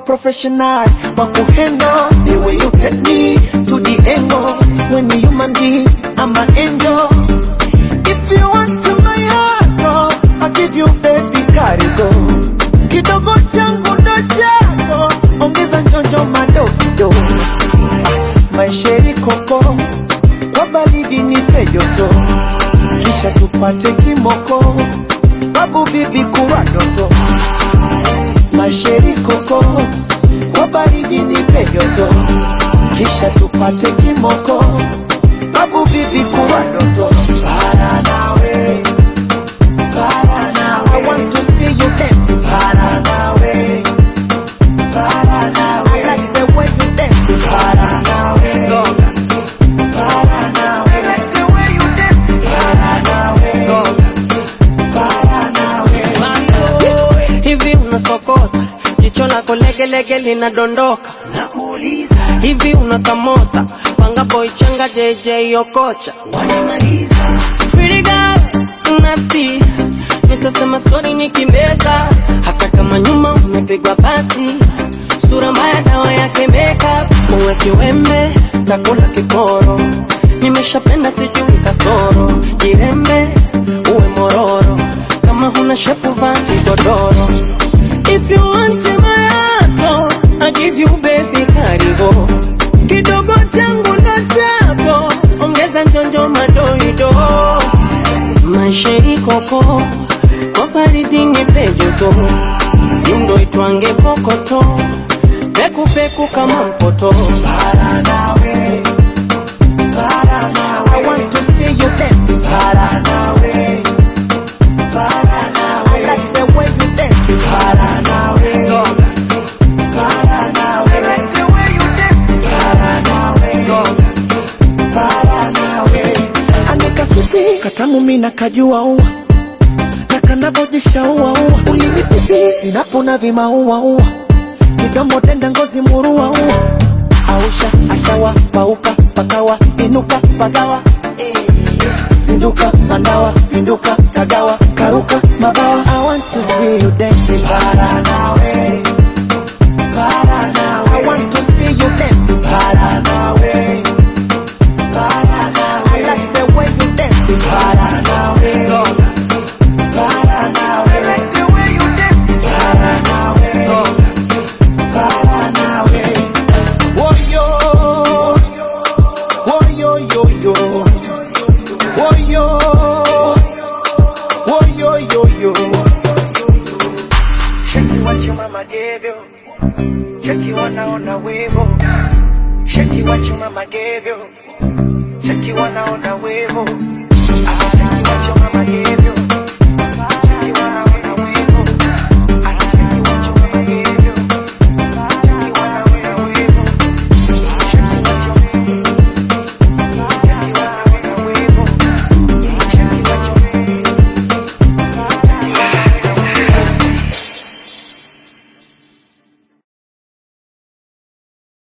professional wa kuhandle the way you take me to the angle when you human being I'm an angel if you want to my heart oh, I'll give you baby karigo kidogo changu ndo chako ongeza njonjo madokido maisheri koko kwa baridi nipe joto kisha tupate kimoko babu bibi kurwa doto masheri koko kwa baridi nipe joto kisha tupate kimoko babu bibi kurwa doto para nawe para nawe I want to see you dancing para nawe para nawe I like the way you dancing para nawe para nawe I like the way you dancing para nawe para nawe hivi unasokota jicho lako legelege linadondoka nakuuliza hivi unakamota panga boy changa jj okocha wanamaliza Pretty girl, nasty nitasema sorry nikimbeza hata kama nyuma umepigwa pasi sura mbaya dawa yake makeup muwe kiwembe takula kiporo nimeshapenda sijui kasoro jirembe uwe mororo kama huna shepu vaa kigodoro if you want my heart I give you baby karigo kidogo changu ndo chako ongeza njonjo madoido maisha ikoko kwa baridi ni pejoto indo itwange kokoto pekupeku kama mpoto para nawe para nawe I want to see you dancing para nawe para nawe I like the way you dancing para nawe para nawe I like the way you dancing para nawe para nawe anika suti katamu mina kajua ua na kanavojisha ua ua ulinipipi sinapona vimaua ua kidomo denda ngozi murua ua ausha ashawa pauka pakawa inuka pagawa zinduka mandawa pinduka kagawa karuka mabawa I want to see you dancing para nawe para nawe I want to see you dancing para nawe para nawe I like the way you dancing para nawe para nawe I like the way you dancing para nawe para nawe Woyo Woyo yo yo Woyo Woyo yo yo Shaki what your mama gave you Cheki wanaona wivu Shaki what your mama gave you Cheki wanaona wivu Ah, Shaki what your mama gave you